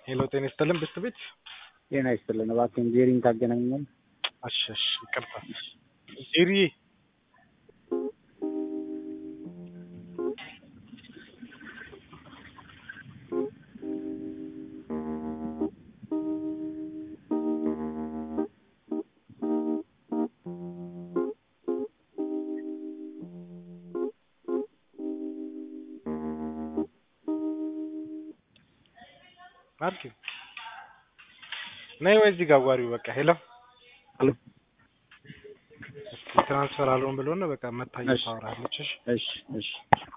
ሄሎ ጤና ይስጥልን ብስት ቤት ጤና ይስጥልን። እባክህን ጄሪን ታገናኘኛለህ? እሺ እሺ ይቅርታ ጄሪ አርኪ ነይ ወይ እዚህ ጋር አዋሪው በቃ ሄሎ ሄሎ እስኪ ትራንስፈር አልሆን ብሎ ነው በቃ መታየት እሺ። ታወራለች እሺ እሺ እሺ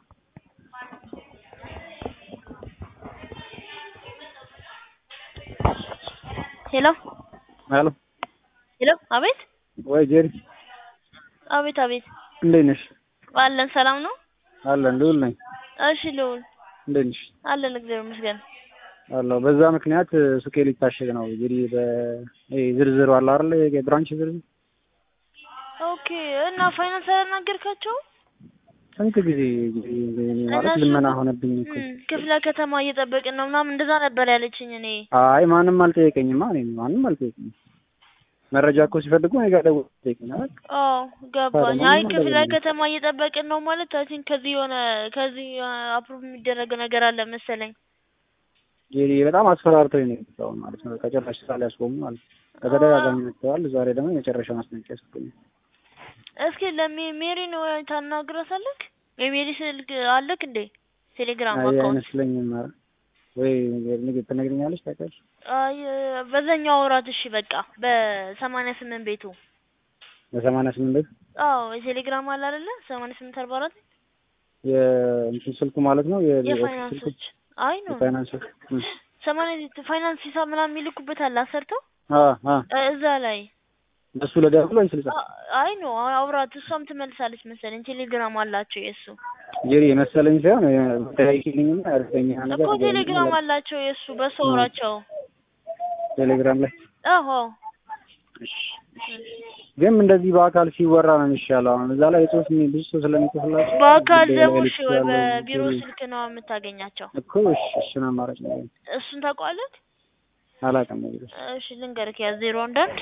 ሄሎ ሄሎ ሄሎ፣ አቤት ወይ ጄሪ አቤት አቤት፣ እንዴት ነሽ? አለን ሰላም ነው? አለን ልውል ነኝ። እሺ ልውል እንዴት ነሽ? አለን፣ እግዚአብሔር ይመስገን። አለሁ። በዛ ምክንያት ሱቄ ሊታሸግ ነው። እንግዲህ በ ይሄ ዝርዝሩ አለ አይደል? የብራንች ዝርዝር ኦኬ። እና ፋይናንስ አላናገርካቸው? ስንት ጊዜ እንግዲህ ማለት እነሱ ልመና ሆነብኝ እኮ። እም፣ ክፍለ ከተማ እየጠበቅን ነው ምናምን እንደዛ ነበር ያለችኝ። እኔ አይ ማንም አልጠየቀኝማ። እኔ ማንም አልጠየቀኝም። መረጃ እኮ ሲፈልጉ እኔ ጋር ደውለው ይጠይቁኛል። አዎ ገባኝ። ታዲያ አይ ምንም ክፍለ አልገባኝም። ከተማ እየጠበቅን ነው ማለት አይ ቲንክ ከዚህ የሆነ ከዚህ አፕሩቭ የሚደረግ ነገር አለ መሰለኝ። ጄሪ በጣም አስፈራርተው ነው የመጣው ማለት ነው። ከጭራሽ ስራ ሊያስቆሙ ማለት ነው። በተደጋጋሚ መጥተዋል። ዛሬ ደግሞ የመጨረሻ ማስጠንቀቂያ ሰጡኝ። እስኪ ለሜሪን ወይ ታናግራታለህ? የሜሪ ስልክ አለክ እንዴ? ቴሌግራም አይ አካውንት አይመስለኝም። ኧረ ወይ ንግ ትነግሪኛለሽ? ታውቂያለሽ? አይ በዛኛው አውራት። እሺ በቃ በሰማንያ ስምንት ቤቱ በሰማንያ ስምንት ቤት አዎ የቴሌግራም አለ አይደለ? ሰማንያ ስምንት አርባ አራት የእንትን ስልኩ ማለት ነው የኦፊስ ስልኩ የፋይናንሶች አይ ነው የፋይናንስ ስልኩ እ ሰማንያ ፋይናንስ ሂሳብ ምናምን የሚልኩበት አለ አሰርተው አ አ እ እዛ ላይ እሱ ለደውል ወይ ስልሳ አ- አይ ነው አውራት። እሷም ትመልሳለች መሰለኝ። ቴሌግራም አላቸው የእሱ ጄሪ የመሰለኝ ሳይሆን ተያይልኝና እርግጠኛ ነገር እኮ ንገረኝ። ቴሌግራም አላቸው የእሱ በሱ አውራቸው። ቴሌግራም ላይ አዎ እሺ፣ እሺ። ግን እንደዚህ በአካል ሲወራ ነው የሚሻለው። አሁን እዛ ላይ የጽሁፍ የሚ- ብዙ ሰው ስለሚጽፍላቸው በአካል ጉዳዩ ደግሞ ላይ እሺ ወይ ልትችላለህ። በቢሮ ጄሪ ስልክ ነው የምታገኛቸው። እኮ እሺ፣ እሱን አማራጭ ነው እሱን ታውቀዋለህ? አላውቅም። እንግዲህ እሺ ልንገርህ፣ ያ ዜሮ አንድ አንድ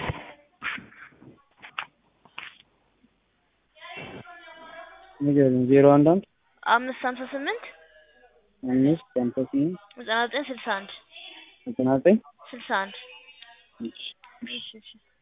ንገሪኝ። ዜሮ አንድ አንድ አምስት ሀምሳ ስምንት አምስት ሃምሳ ስምንት ዘጠና ዘጠኝ ስልሳ አንድ ዘጠና ዘጠኝ ስልሳ አንድ እሺ፣ እሺ። እሺ እሺ